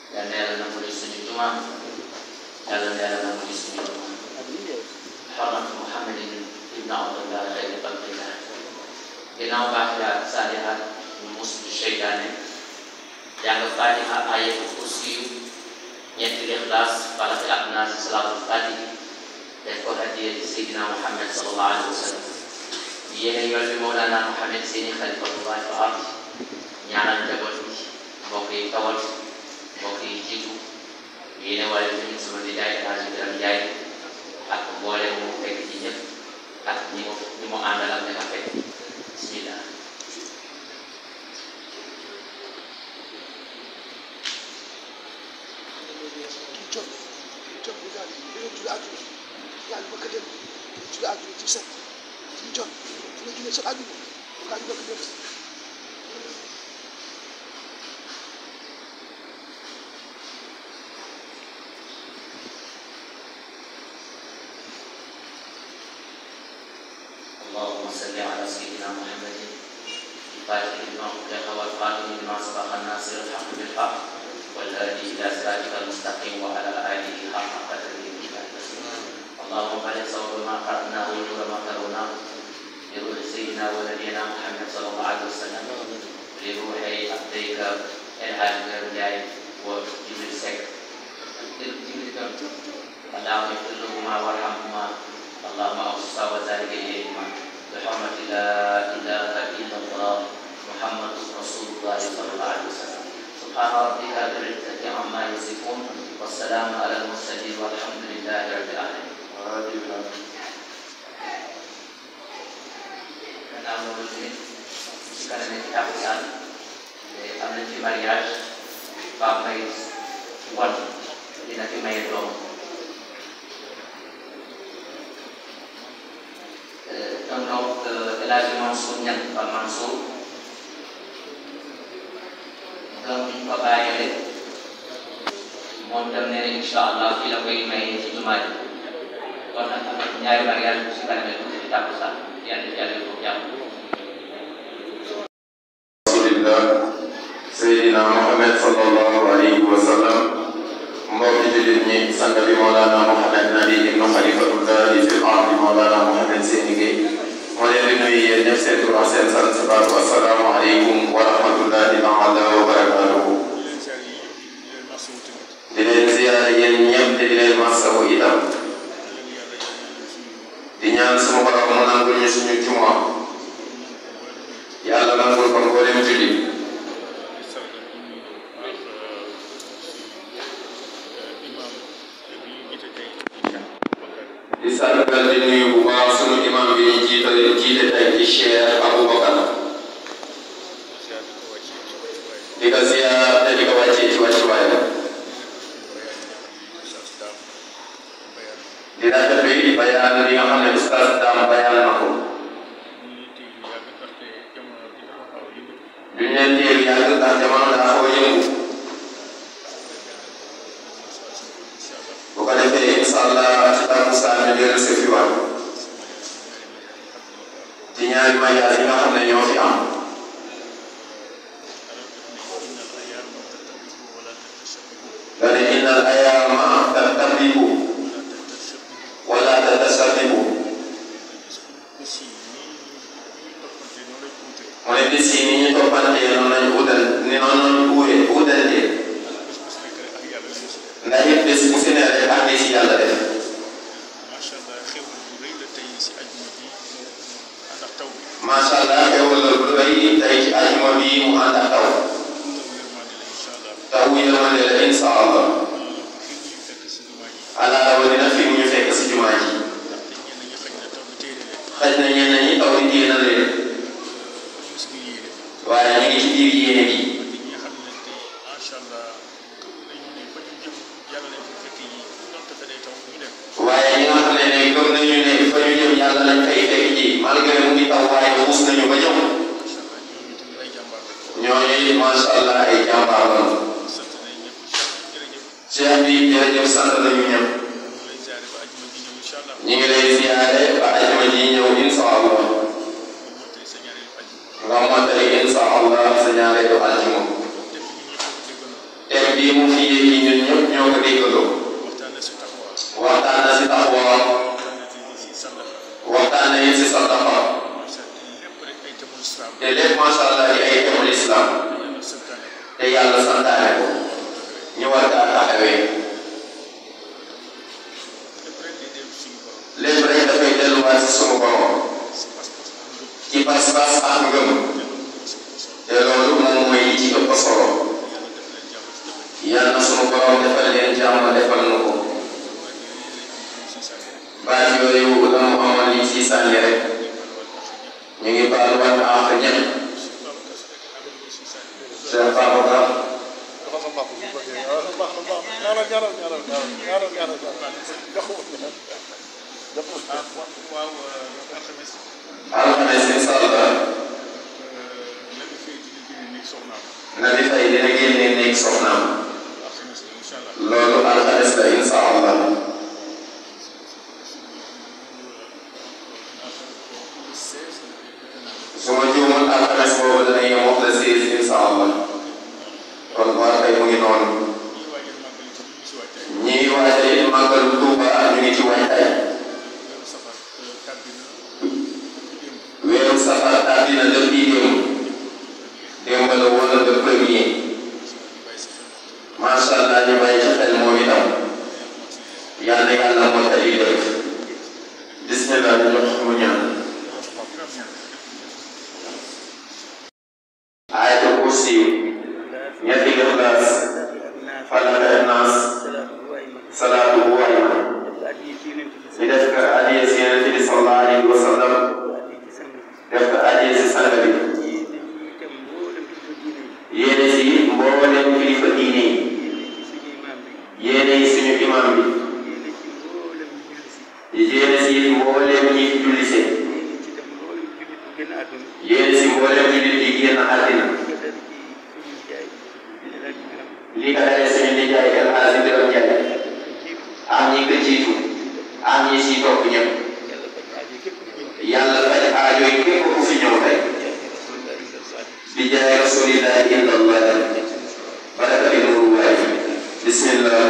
yal na yàlla nangu li suñu jumaa yàlla na yàlla nangu li suñu jumaa xormat muhammadin ibn abdullah xayri xalqillah ginnaaw baaxilaat saalihaat ñu muslu seytaane jàng fatiha ayatul kursiyu ñetti lixlaas falaq ak naas salaatul fatihi def ko hadiya ci Seydina Muhammad sallallahu alayhi wa sallam yéene yoon bi Mawlana Muhammad seeni xalifatullahi wa ard ñaanal njaboot bi mbokk yi tawal mbokk yi jiitu yéene wala tamit sama nijaay El Hadji Biram Njaay ak mboole mu fekk ci ñëpp ak ñi mu ñi mu àndal ak ñi nga fekk bismillah John, John bi daal di leen julli àjjuma yàlla ba ka dem julli àjjuma ci set ci John fu nga jullee sa àjjuma kaa ñu bëgg dem اللهم صل على سيدنا محمد الفاتح لما أغلق والخاتم لما سبق الناصر الحق بالحق والهادي إلى صراطك المستقيم وعلى آله حق قدره اللهم بارك صواب ما قرأناه ونور ما قرأناه لروح سيدنا ونبينا محمد صلى الله عليه وسلم لروح عبديك الحاج جاي وجبريل سك جبريل اللهم اغفر لهما وارحمهما اللهم اوصى وذلك اليهما بحرمة لا اله الا الله محمد رسول الله صلى الله عليه وسلم سبحان ربك رب العزة عما يصفون والسلام على المرسلين والحمد لله رب العالمين. gannaaw loolu tamit ci kanam ci takusaan am na ci mariage Pape Mbaye Wal dina fi maye doom donc donc El Hadji Mansour Niang Pape Mansour donc ñu ko bàyyee moom tam nee na incha allah fii la koy maye ci jumaa ji kon nag am na ñaari mariage bu si kanamee tuuti ci takusaan yàlla na yàlla ko jàmm rasulillah seydina muhammad sallallahu alayhi wa sallam mbokki jullit ñi sang bi mawlana muhammad nabi ibnu xalifatullahi fil ardi mawlana muhammad seeni gay moo leen di nuyu yéen ñëpp seen tur ak seen sant baatu assalaamu aleykum wa rahmatullahi taala wa barakatuhu di leen ziyaara yéen ñëpp te di leen masawu itam di ñaan suma borom mu nangul ñu suñu jumaa yàlla nangul ko mboolem julli di sargal di nuyu bu baax sunu imam bi ñu jiital jiite tey ci Cheikh Aboubacar di ko ziyaar te di ko wàccee ci wàccuwaayam di rafetlu di bayaan li nga xam ne ustaz Dame bayaan na ko duñ leen téye yàgg ndax jamono daa xaw a yëngu bu ko defee incha allah ci takkusaan ñu dellu si fi waat ci ñaari mariage yi nga xam ne ñoo fi am nga ne innal ayaama tattabibu wala tatashabibu mu ne bis yi ni ñu toppantee noonu lañu utal ni noonu lañu uure utantee ndax it bés bu si ne rek ak li si yàlla def macha allah xewal la lu rëy tey ci ajuma bi mu ànd ak taw taw yërmande la insha allah ala rawatina fi mu ñu fekk si jumaa ji xaj na ñenn ñi taw bi téye na leen waaye ñu ngi ci biir yéene bi waaye ñi nga xam ne ne gëm nañu ne fa ñu jëm yàlla lañ fay fekk ji malgré mu ngi taw waaye xuus nañu ba ñëw ñooñu it macha allah ay jàmbaar lañu cheikh bi jërëjëf sant nañu ñëpp ñu ngi lay ziyaare ba ajuma ji ñëw insha allah nga mottali insha allah sa ñaareelu aljuma thème bii mu fi yéegi ñun ñëpp ñoo ko déggandoo waxtaan na si taxawa waxtaan na si taxawa waxtaan na ci si sàllaxa waxtaan na it si sadaqa macha lépp rek ay temul islam te lépp macha allah di ay temul islam yàlla santaane ko te yàlla santaane ko ñu war kaa taxawee lépp rek di dem suñu borom lépp rek dafay delluwaat si sunu borom si pas-pas ak ngëm ci pas-pas ak ngëm te loolu te loolu moo si ko solo moom mooy li ci ëpp solo yàlla def leen jàmm ci dëkk yàlla na sunu borom defal leen jàmm defal na ko baat yooyu la mu amoon li ci sànni rek ñu ngi baaluwaat àq ñëpp Cheikh Babacar waaw alxames alxames incha allah nabi fay dina génne nekk soxnaam Nabi Faye dina génne néeg soxnaam alxames la incha allah loolu alxames la incha allah su ma juumul alxames boobu dana yem wax la siis incha allah kon war kay mu ngi noonu ñii waajal ñii waajal màggal ci ñu si waajtaay màggalu Tuuba ñu ngi ci waajtaay weeru safar tàbbi na démb weeru safar tàbbi na depuis démb démb la woon le premier macha allah ñu bàyyi ci xel moom itam yal na yàlla mottali lépp bismillah ñu jox mu ñaan ayatul kursi ñetti ixlaas falaq ak naas salaatu bu waay ñu def ko adiya si yonent bi sallallahu alayhi wa sallam def ko adiya si sang bi yéene si mboolem kilifa diine yi yéene yi suñu imam bi yéene si mboolem ñi fi jullise yéene si mboolem jullit yi génn àddina li ko dalee suñu nijaay El Hadji Biram Njaay ak ñi ko jiitu ak ñi si topp ñëpp yàlla faj aajo yi képp ku fi ñëw tey bi jaay rasulillahi illallah baraka bi nuru waay bismillah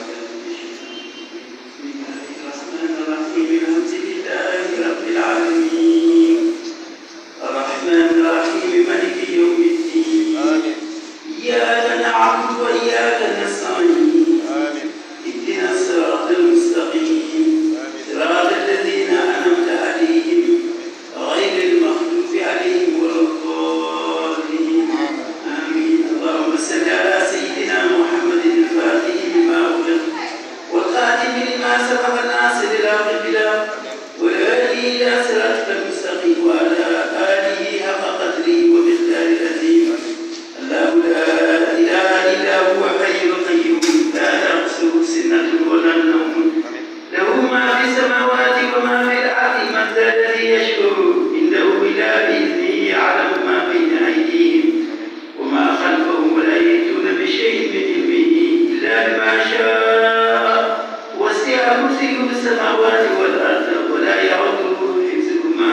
الرحمن الرحيم مالك يوم الدين إياك نعبد وإياك نستعين اهدنا الصراط المستقيم صراط الذين أنعمت عليهم غير المغضوب عليهم ولا الضالين آمين اللهم صل على سيدنا محمد الفاتح لما أغلق والخاتم لما سبق الناصر الحق بالحق والهادي إلى صراطك المستقيم وعلى آله حق قدره ومقداره العظيم الله لا إله إلا هو حي القيوم لا تأخذه سنة ولا نوم له ما في السماوات وما في الأرض من ذا الذي يشكر إنه إلا بإذنه يعلم ما بين أيديهم وما خلفهم ولا يأتون بشيء من علمه إلا بما شاء وسع كرسيه السماوات والأرض ولا يعوده حفظهما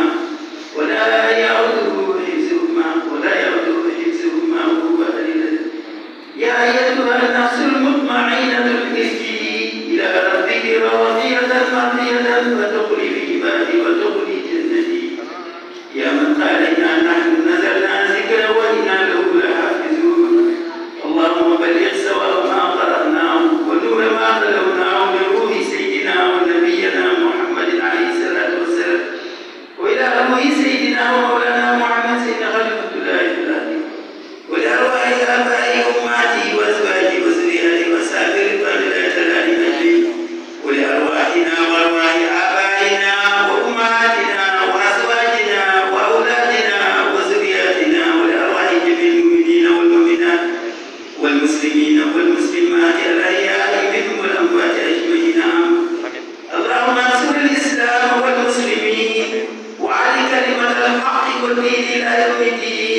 ولا يعوده حفظهما ولا يعوده حفظهما وهو العلي يا أيتها النفس المطمئنة ارجعي إلى ربك راضية مرضية فادخلي في عبادي وادخلي جنتي يا من قال إنا نحن نزلنا ذكرا وإنا له لحافظون اللهم بلغ سواء ما قرأناه ونور ما تلوناه من روح سيدنا ونبينا محمد عليه الصلاة والسلام وإلى روح سيدنا ومولانا محمد سيدنا خليفة الله في الأرض ولأرواح آبائي أمهاتي وأزواجي وذرياتي وسائر رضوان الله تعالى أجمعين ولأرواحنا وأرواح آبائنا وأمهاتنا وأزواجنا وأولادنا وذرياتنا ولأرواح جميع المؤمنين والمؤمنات والمسلمين والمسلمات الأحياء منهم والأموات أجمعين اللهم انصر الإسلام والمسلمين وعلي كلمة الحق والدين إلى يوم الدين